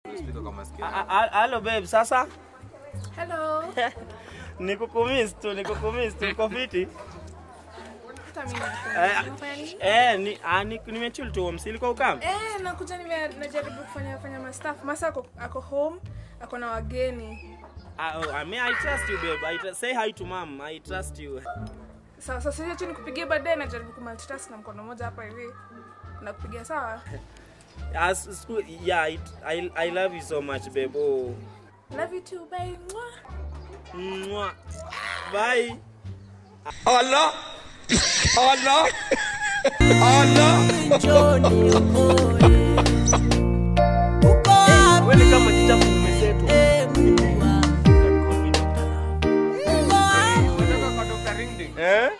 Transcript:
Speaker kwa masikio. A- a- Hello babe, sasa Hello. nikukumiss tu, nikukumiss tu, uko fiti? Hata mimi Eh, nakupenda. Unafanya nini? Eh, ni ah, ni nimechill tu home. Silikuwa ukam? Eh, nakuja nime najaribu kufanya fanya ma stuff. Masa ako, ako home, ako na wageni. Ah, oh, I mean, I trust you babe. I tr- say hi to mom. I trust you. Sawa, sasa hiyo tu nikupigie baadaye najaribu kumultitask na mkono mmoja hapa hivi. Nakupigia sawa? As school, yeah, it, I I love you so much babe. Oh. Love you too, babe. Mwah. Mwah. Bye. Allah Allah Allah Johnny boy